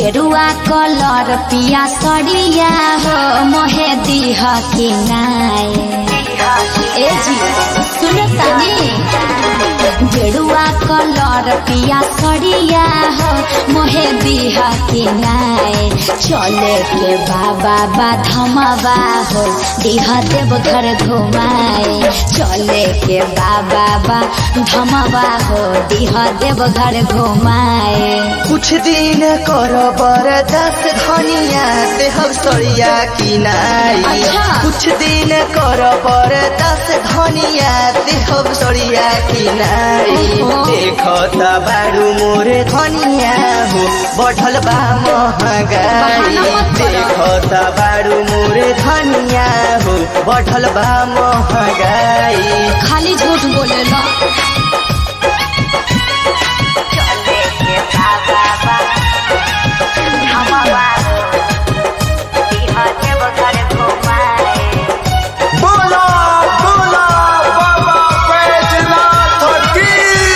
गेरुआ कलर पिया सड़िया हो मोहे दीह के नाय ए जी सुन तनी गेरुआ कलर पिया सड़िया हो मोहे दीह के नाय चले के बाबा बाधमवा हो दीह देव घर घुमाए चले के बाबा बाधमवा हो दीह देव घर घुमाए कुछ दिन कर बरदास धनिया से हम सड़िया किनाई अच्छा। कुछ दिन कर बरदास धनिया से हम सड़िया किनाई ओहो। देखता बारू मोरे धनिया हो बढ़ल बा महंगाई बहाना मत करो। देखता बारू मोरे धनिया हो बढ़ल बा महंगाई खाली झूठ बोले लो चले के बाबा हमवा दीह देव घर घुमाए बोला बोला बाबा बैजनाथ की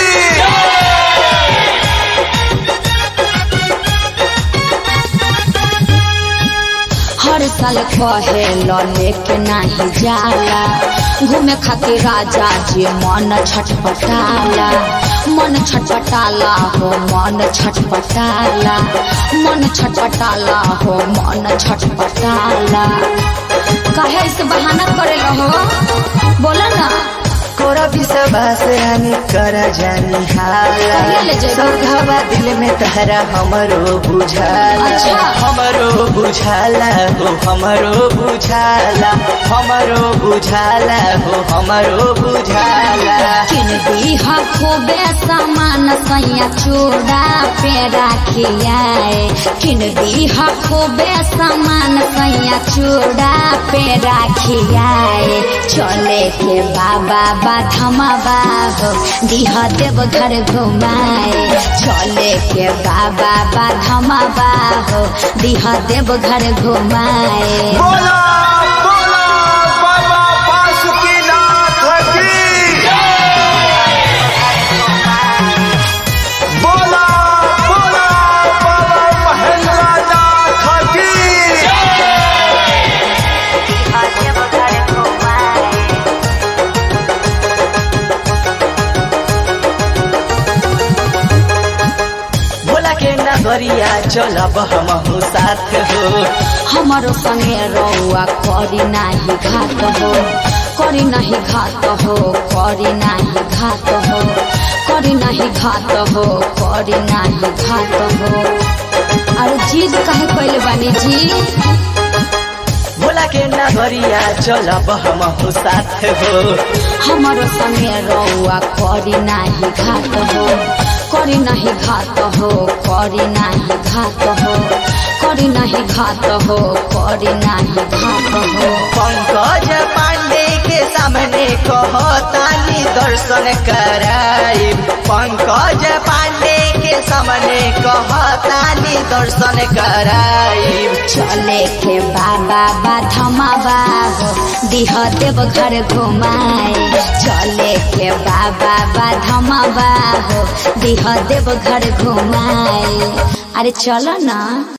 हर साल कहे लो लेके नाही जाला घूमे खातिर राजा जी मन छटपटाला मन छटपटाला हो मन छटपटाला मन छटपटाला हो मन छटपटाला काहे से बहाना करे हो बोला ना कोरा विश्वास हामी कर जानी हाला कहिया ले जेबा? सौघवा दिल में तहरा हमरो बुझाला अच्छा। हमरो बुझाला हो हमरो बुझाला हमरो बुझाला हो हमरो बुझाला किन दीहा खूबे सामान सैया चूड़ा पे राखियाए किन दीहा खूबे सामान सैया चूड़ा पे राखियाए चले के बाबा बाधमवा हो दीह देव घर घुमाए चले के बाबा बाधमवा हो दीह देव घर घुमाए बोला बोला बाबा बासुकीनाथ की बोला बोला बाबा महेंद्रनाथ की बोला के नगरिया चलब हमहु साथ हो हमारो संगे रौआ करी नाही घात हो करी नाही घात हो करी नाही घात हो करी नाही घात हो करी नाही घात हो अरे जिद काहे कैले बानी जी बोला के नगरिया चलब हमहु साथ हो हमारो संगे रौआ करी नाही घात हो करी नाही घात हो करी नाही घात हो करी नाही घात हो करी नाही घात हो पंकज पांडे के सामने कहतानी दर्शन कराई पंकज पांडे के सामने कहतानी दर्शन कराई चले के बाबा बाधमावा हो दिह देव घर घुमाए चले के बाबा बाधमावा हो दिह देव घर घुमाए अरे चलो ना